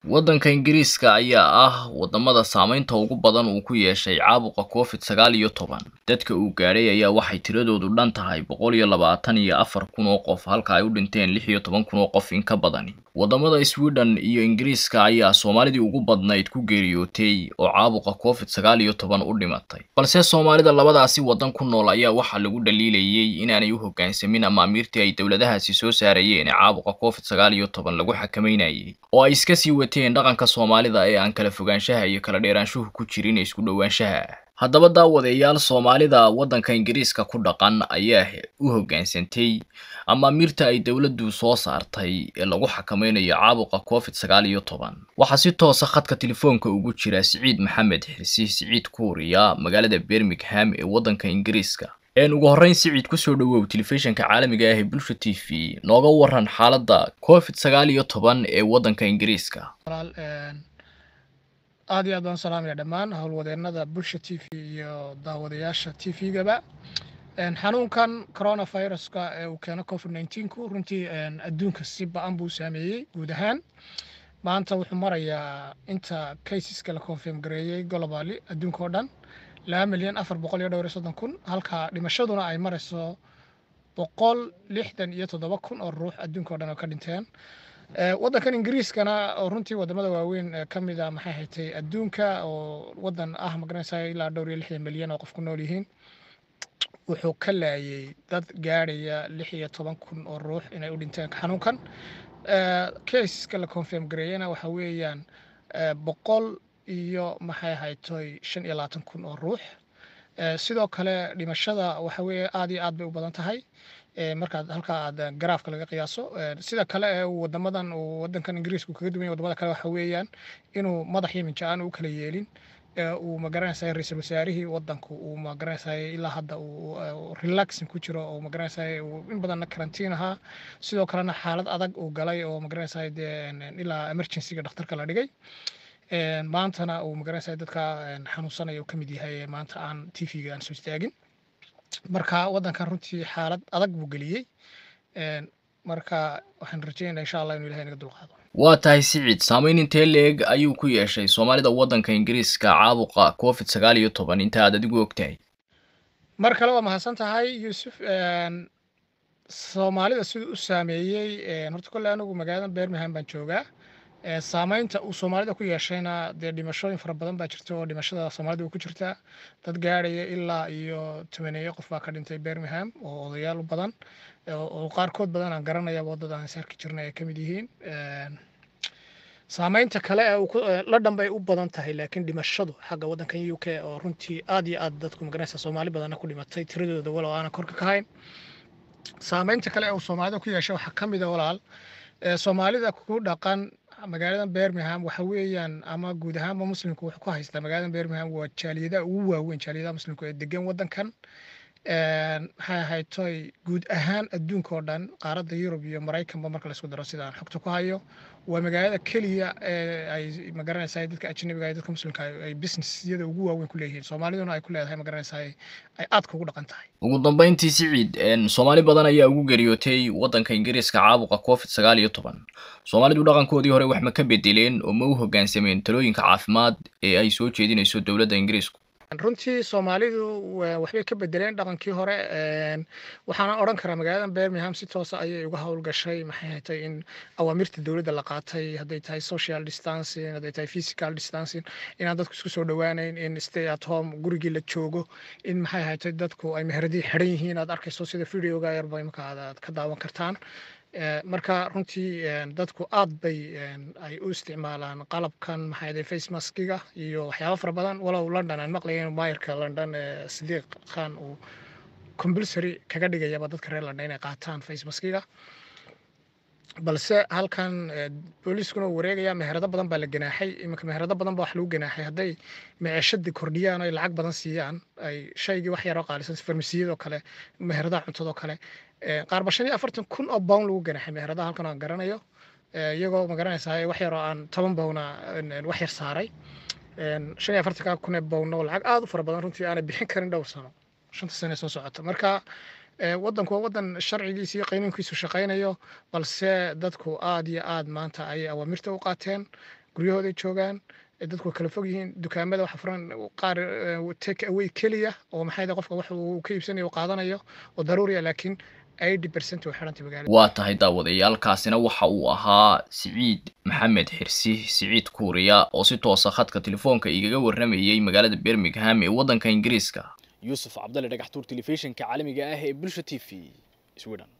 waddanka ingiriiska ayaa ah waddamada saamaynta ugu badan uu ku yeeshay caabuqa covid sagaal iyo toban dadka uu gaadhay ayaa waxay tiradoodu dhan tahay boqol iyo labaatan iyo afar kun oo qof halka ay u dhinteen lix iyo toban kun oo qof in ka badani waddamada sweden iyo ingiriiska ayaa soomaalidii ugu badnayd ku geeriyootay oo caabuqa covid sagaal iyo toban u dhimatay balse soomaalida labadaasi waddan ku nool ayaa waxaa lagu dhaliilayay inaanay u hoggaansamin amaamiirtii ay dowladahaasi soo saarayeen ee caabuqa covid sagaal iyo toban lagu xakameynayay oo ay iska sii wateen dhaqanka soomaalida ee aan kala fogaanshaha iyo kala dheeraanshuhu ku jirin isku dhowaanshaha haddaba daawadeyaal soomaalida waddanka ingiriiska ku dhaqan ayaa u hoggaansantay amaamiirta ay dowladdu soo saartay ee lagu xakameynayo caabuqa covid sagaal iyo toban waxaa si toosa khadka telefoonka ugu jira siciid maxamed xirsi siciid kuuriya magaalada birmingham ee waddanka ingiriiska een ugu horreyn siciid kusoo dhowow telefishinka caalamiga ah ee bulsha t v nooga waran xaaladda covid sagaal iyo toban ee waddanka ingiriiska aad iyo aad baan salaamaya dhammaan howlwadeenada bulsha t v iyo daawadayaasha t v-gaba xanuunkan coronaviruska ee uu keeno covid nneteen-ku runtii adduunka si ba-an buu saameeyey guud ahaan maanta wuxuu marayaa inta caseska la confirm gareeyey globally adduunka oo dhan laba milyan afar boqol iyo dhowr iyo soddon kun halka dhimashaduna ay marayso boqol lixdan iyo toddoba kun oo ruux adduunka o dhan oo ka dhinteen waddankan ingiriiskana oo runtii wadamada waaweyn ka mid a maxay haytay adduunka oo waddan ah magaranaysa ilaa dhowr iyo lixdan milyan oo qof ku nool yihiin wuxuu ka laayay dad gaadhaya lix iyo toban kun oo ruux inay u dhinteen xanuunkan caseska la confirm gareeyana waxa weeyaan boqol iyo maxay haytoy shan iyo labaatan kun oo ruux sidoo kale dhimashada waxa weeye aad iyo aad bay u badan tahay markaad halkaa aad garaafka laga qiyaaso sida kale ee uu wadamadan uu wadankan ingiriiska kaga duwan yahay wadamada kale waxa weeyaan inuu madax iyo minja aan u kala yeelin uu magaranaysaay ra-iisul wasaarihii wadanku uu magaranaysaay ilaa hadda uu relaxing ku jiro oo magaranaysaay in badanna karantiin ahaa sidoo kalena xaalad adag uu galay oo magaranaysaay dee ilaa emergencyga dhakhtarka la dhigay maantana uu magaranaysaay dadka xanuunsanaya uu ka mid yahay maanta aan t v-ga aan soo istaagin marka waddankan runtii xaalad adag buu geliyey marka waxaan rajeynaya insha allah inuu ilahay naga dulqaado waa tahay siciid saamayn intee leeg ayuu ku yeeshay soomaalida waddanka ingiriiska caabuqa covid sagaal iyo toban inta aad adigu ogtahay mar kale waa mahadsan tahay yuusuf soomaalida siduu u saameeyey horta kolle anigu magaalada birmingham baan joogaa saamaynta uu soomaalida ku yeeshayna dee dhimashooyin fara badan baa jirta oo dhimashada soomaalida ku jirta dad gaadhaya ilaa iyo tobaneeyo qof baa ka dhintay birmingham oo odayaal u badan oo qaarkood badan aan garanayaba dad aan saarki jirnay ay ka mid yihiin saamaynta kale ee ladhan bay u badan tahay laakiin dhimashadu xagga waddankan u k oo runtii aad iyo aad dadku magaranaysa soomaali badanna ku dhimatay tiradooda walow aanan korka ka hayn saamaynta kale ee uu soomaalida ku yeeshay waxaa ka mid a walaal soomaalida ku dhaqan magaalada birmingham waxa weeyaan ama guud ahaanba muslimku wuxuu ku haystaa magaalada birmingham waa jaaliyadaha ugu waaweyn jaaliyadaha muslimku ee degan waddankan maxay ahayd toy guud ahaan adduunka oo dhan qaaradda yurub iyo maraykanba marka laisku daro sida aan xogta ku hayo waa magaalada keliya ee ay magaranaysaa dadka ajnabiga iyo dadka muslimka ay businessyada ugu waaweyn ku leeyihiin soomaaliduna ay ku leedahay magaranaysaa ay aadka ugu dhaqan tahay ugu dambeyntii siciid soomaali badan ayaa ugu geriyootay waddanka ingiriiska caabuqa covid sagaal iyo toban soomaalidu dhaqankoodii hore wax ma ka bedeleen oo ma u hoggaansameen talooyinka caafimaad ee ay soo jeedinayso dowladda ingiriisku runtii soomaalidu waxbay ka bedeleen dhaqankii hore waxaana odhan karaa magaalada birmingham si toosa ayay uga howlgashay maxay hatay in awaamirta dowladda la qaatay hadday tahay social distancing hadday tahay physical distancing inaan dadku isku soo dhowaanayn in stay at home gurigii la joogo in maxay hatay dadku ay meheradii xidhan yihiin aad arkayso sida videoga yarba imaka aad ka daawan kartaan marka runtii dadku aad bay ay u isticmaalaan qalabkan maxaa face maskiga iyo waxyaaba fara badan walow london aan maqlayn maayarka london sidiiq khan uu compulsory kaga dhigayaba dadka reer london inay qaataan face maskiga balse halkan booliiskuna uu wareegaya meherado badan baa la ganaaxay iminka meherado badan baa wax lagu ganaaxay hadday maciishadii kordhiyaan o ay lacag badan siiyaan ay shaygii wax yaroo qaalisan farmasiyadoo kale meheradaha cuntadoo kale qaarba shan iyo afartan kun oo bown lagu ganaaxay meheradaha halkan aan garanayo iyagoo magaranaysaa wax yaroo aan toban bowna wax yar saaray shan iyo afartanka kun ee bownna oo lacag aada u fara badan runtii aanay bixin karin dhowr sano shanta sane soo socota marka waddanku waa waddan sharcigiisa iyo qaynuunkiisu shaqaynayo balse dadku aad iyo aad maanta ayay awaamirta u qaateen guryahooday joogaan dadku kala fog yihiin dukaamada waxa furan qaar take away keliya oo maxay qofka wax uu ka iibsanayo qaadanayo oo daruuriya laakiin eighty percent way xirantay magaalada waa tahay daawadayaalkaasina waxa uu ahaa siciid maxamed xirsi siciid kuuriya oo si toosa khadka telefoonka igaga warramayay magaalada birmingham ee waddanka ingiriiska yuusuf cabdalle dhagaxtuur telefishinka caalamiga ah ee bulsha t v sweden